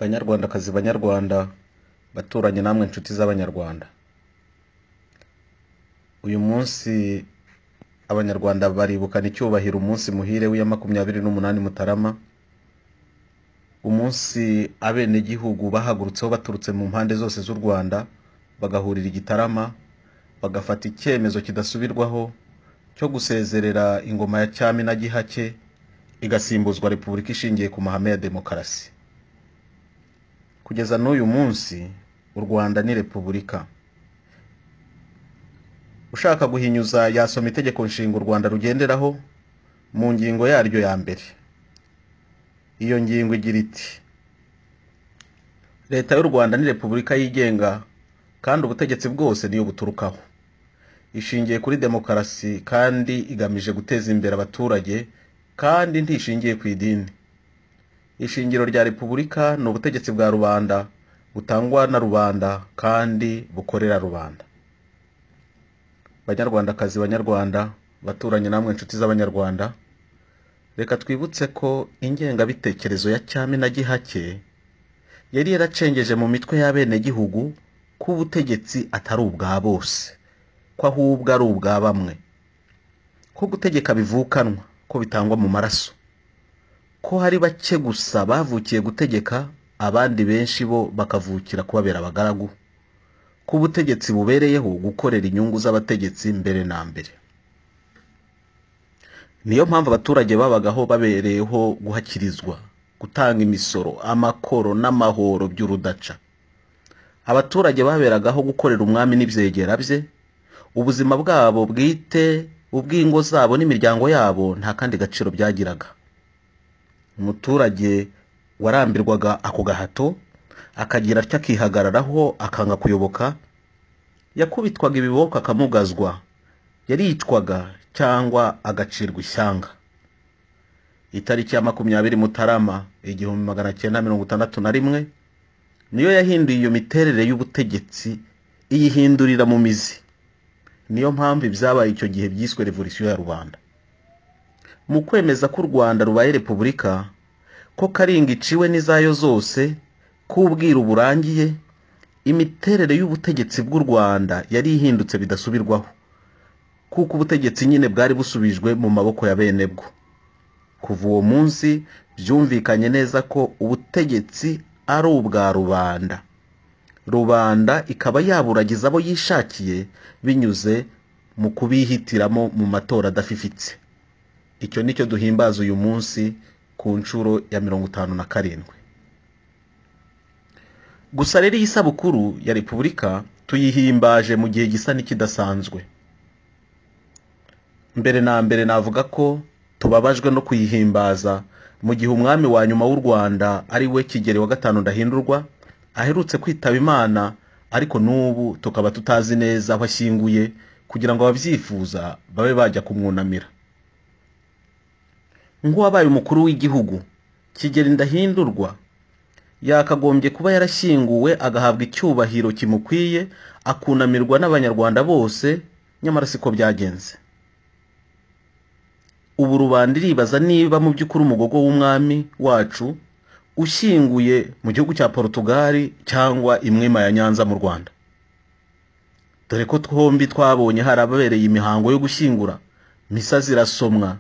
banyarwandakazi banyarwanda baturanyi namwe nshuti z'abanyarwanda uyu munsi abanyarwanda baribukana icyubahiro umunsi muhire w'iya makumyabiri n'umunani mutarama umunsi abenegihugu bahagurutseho baturutse mu mpande zose z'u rwanda bagahurira i gitarama bagafata icyemezo kidasubirwaho cyo gusezerera ingoma ya cyami na gihake igasimbuzwa repubulika ishingiye ku mahame ya demokarasi kugeza n'uyu munsi u rwanda ni repubulika ushaka guhinyuza yasoma itegeko nshinga u rwanda rugenderaho mu ngingo yaryo ya mbere iyo ngingo igira iti leta y'u rwanda ni repubulika yigenga kandi ubutegetsi bwose niyo buturukaho ishingiye kuri demokarasi kandi igamije guteza imbere abaturage kandi ntishingiye ku idini ishingiro rya repubulika ni ubutegetsi bwa rubanda butangwa na rubanda kandi bukorera rubanda banyarwandakazi banyarwanda baturanye namwe inshuti z'abanyarwanda reka twibutse ko ingengabitekerezo ya cyami na gihake yari yaracengeje mu mitwe y'abenegihugu ko ubutegetsi atari ubwa bose ko ahubwo ari ubwa bamwe ko gutegeka bivukanwa ko bitangwa mu maraso ko hari bake gusa bavukiye gutegeka abandi benshi bo bakavukira kubabera abagaragu ko ubutegetsi bubereyeho gukorera inyungu z'abategetsi mbere na mbere niyo mpamvu abaturage babagaho babereyeho guhakirizwa gutanga imisoro amakoro n'amahoro by'urudaca abaturage baberagaho gukorera umwami n'ibyegera bye ubuzima bwabo bwite ubw'ingo zabo n'imiryango yabo nta kandi gaciro byagiraga umuturage warambirwaga ako gahato akagira atyo akihagararaho akanga kuyoboka yakubitwaga ibiboko akamugazwa yaricwaga cyangwa agacirwa ishyanga itariki ya makumyabiri mutarama igihumbi magana cyenda mirongo itandatu na rimwe niyo yahinduye iyo miterere y'ubutegetsi iyihindurira mu mizi niyo mpamvu ibyabaye icyo gihe byiswe revolisiyo ya rubanda mu kwemeza ko u rwanda rubaye repubulika ko karinga iciwe n'izayo zose ko ubwiru burangiye imiterere y'ubutegetsi bw'u rwanda yari ihindutse bidasubirwaho kuko ubutegetsi nyine bwari busubijwe mu maboko ya bene bwo kuva uwo munsi byumvikanye neza ko ubutegetsi ari ubwa rubanda rubanda ikaba yaburagiza abo yishakiye binyuze mu kubihitiramo mu matora adafifitse icyo nicyo duhimbaza uyu munsi ku nshuro ya mirongo itanu na karindwi gusa rero iyi sabukuru ya repubulika tuyihimbaje mu gihe gisa n'ikidasanzwe mbere na mbere navuga ko tubabajwe no kuyihimbaza mu gihe umwami wa nyuma w'u rwanda ari we kigeli wa gatanu ndahindurwa aherutse kwitaba imana ariko n'ubu tukaba tutazi neza aho ashyinguye kugira ngo ababyifuza babe bajya kumwunamira nk'uwabaye umukuru w'igihugu kigeli ndahindurwa yakagombye kuba yarashyinguwe agahabwa icyubahiro kimukwiye akunamirwa n'abanyarwanda bose nyamara siko byagenze ubu rubanda iribaza niba mu by'ukuri umugogo w'umwami wacu ushyinguye mu gihugu cya porutugali cyangwa imwema ya nyanza mu rwanda dore ko twombi twabonye hari ababereye imihango yo gushyingura misa zirasomwa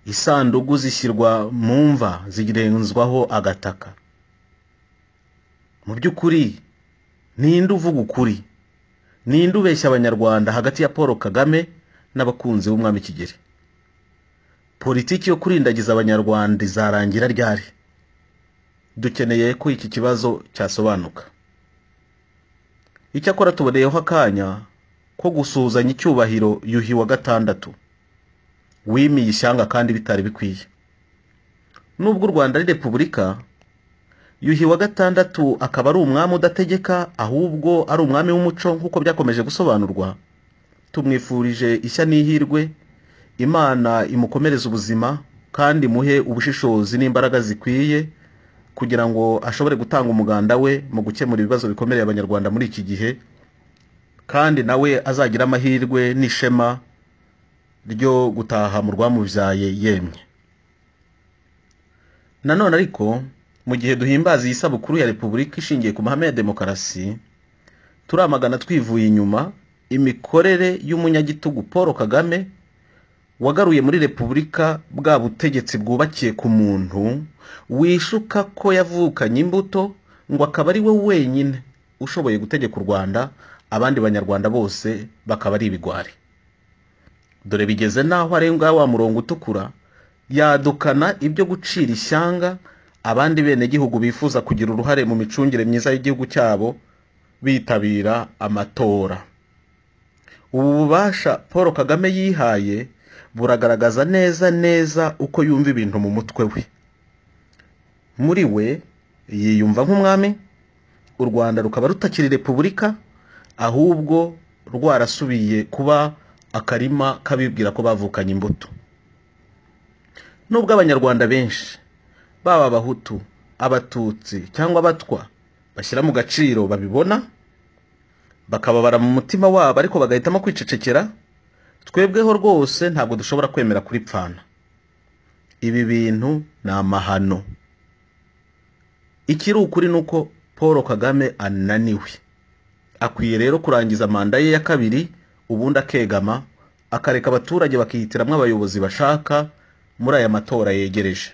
isanduku zishyirwa mu mva zirenzwaho agataka mu by'ukuri ninde uvuga ukuri ninde ubeshya abanyarwanda hagati ya paul kagame n'abakunzi b'umwami kigeli politiki yo kurindagiza abanyarwanda izarangira ryari dukeneye ko iki kibazo cyasobanuka icyakora tuboneyeho akanya ko gusuhuzanya icyubahiro yuhi wa gatandatu wimiye ishyanga kandi bitari bikwiye nubwo u rwanda ari repubulika yuhi wa gatandatu akaba ari umwami udategeka ahubwo ari umwami w'umuco nk'uko byakomeje gusobanurwa tumwifurije ishya n'ihirwe imana imukomereze ubuzima kandi imuhe ubushishozi n'imbaraga zikwiye kugira ngo ashobore gutanga umuganda we mu gukemura ibibazo bikomeye abanyarwanda muri iki gihe kandi nawe azagire amahirwe n'ishema ryo gutaha mu rwamubyaye yemye nanone ariko mu gihe duhimbaza iyi sabukuru ya repubulika ishingiye ku mahame ya demokarasi turamagana twivuye inyuma imikorere y'umunyagitugu paul kagame wagaruye muri repubulika bwa butegetsi bwubakiye ku muntu wishuka ko yavukanye imbuto ngo akaba ari we wenyine ushoboye gutegeka u rwanda abandi banyarwanda bose bakaba ari ibigwari dore bigeze n'aho arenga wa murongo utukura yadukana ibyo gucira ishyanga abandi benegihugu bifuza kugira uruhare mu micungire myiza y'igihugu cyabo bitabira amatora ubu bubasha paul kagame yihaye buragaragaza neza neza uko yumva ibintu mu mutwe we muri we yiyumva nk'umwami u rwanda rukaba rutakiri repubulika ahubwo rwarasubiye kuba akarima k'abibwira ko bavukanye imbuto nubwo abanyarwanda benshi baba abahutu abatutsi cyangwa abatwa bashyira mu gaciro babibona bakababara mu mutima wabo ariko bagahitamo kwicecekera twebweho rwose ntabwo dushobora kwemera kuripfana ibi bintu ni amahano ikiri ukuri ni uko paul kagame ananiwe akwiye rero kurangiza manda ye ya kabiri ubundi akegama akareka abaturage bakihitiramo abayobozi bashaka muri aya matora yegereje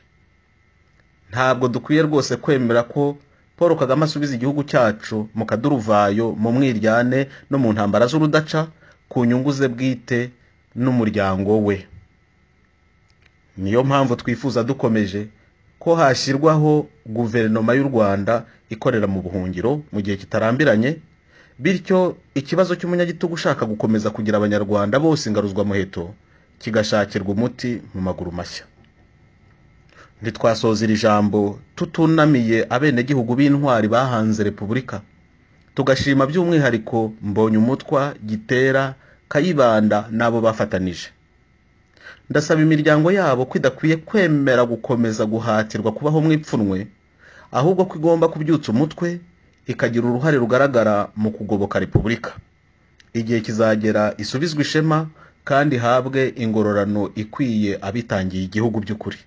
ntabwo dukwiye rwose kwemera ko paul kagame asubiza igihugu cyacu mu kaduruvayo mu mwiryane no mu ntambara z'urudaca ku nyungu ze bwite n'umuryango we niyo mpamvu twifuza dukomeje ko hashyirwaho guverinoma y'u rwanda ikorera mu buhungiro mu gihe kitarambiranye bityo ikibazo cy'umunyagitugu ushaka gukomeza kugira abanyarwanda bose ingaruzwamuheto kigashakirwa umuti mu maguru mashya ntitwasoza iri jambo tutunamiye abenegihugu b'intwari bahanze repubulika tugashima by'umwihariko mbonye umutwa gitera kayibanda n'abo bafatanije ndasaba imiryango yabo ko idakwiye kwemera gukomeza guhatirwa kubaho mu ipfunwe ahubwo ko igomba kubyutsa umutwe ikagira uruhare rugaragara mu kugoboka repubulika igihe kizagera isubizwe ishema kandi ihabwe ingororano ikwiye abitangiye igihugu by'ukuri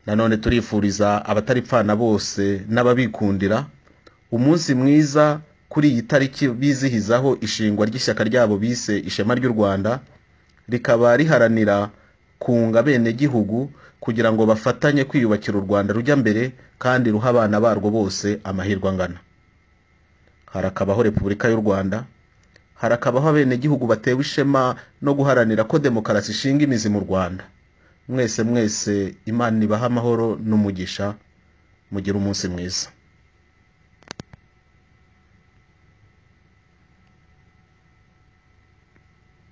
nanone turifuriza abataripfana bose n'ababikundira umunsi mwiza kuri iyi tariki bizihizaho ishingwa ry'ishyaka ryabo bise ishema ry'u rwanda rikaba riharanira kunga abenegihugu kugira ngo bafatanye kwiyubakira u rwanda rujya mbere kandi ruha abana barwo bose amahirwe angana harakabaho repubulika y'u rwanda harakabaho abenegihugu batewe ishema no guharanira ko demokarasi ishinga imizi mu rwanda mwese mwese imana ibaha amahoro n'umugisha mugire umunsi mwiza